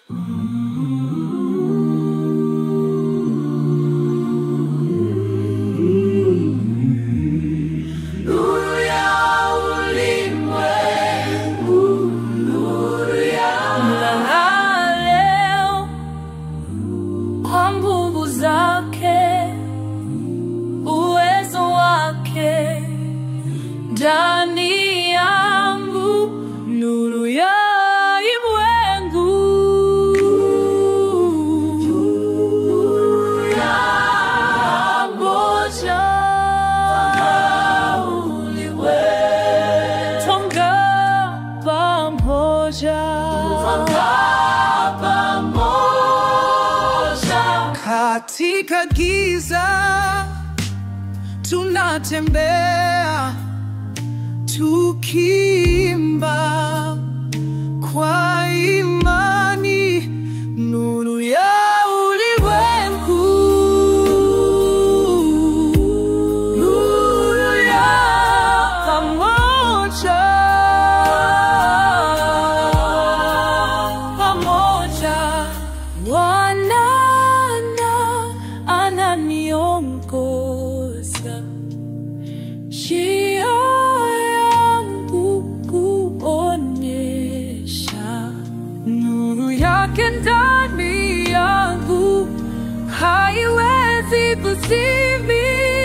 Nuru ya ulimwengu, nuru ya Mng'aa leo kwa nguvu zake, uwezo wake ndani yangu, nuru ya ulimwengu. Pamoja Tonga pamoja Katika giza tunatembea tukiimba kwa imani, nuru ya ulimwengu, nuru ya pamoja, pamoja Bwana ananiongoza njia yangu kuonyesha nuru yake ndani yangu haiwezi kuzimia.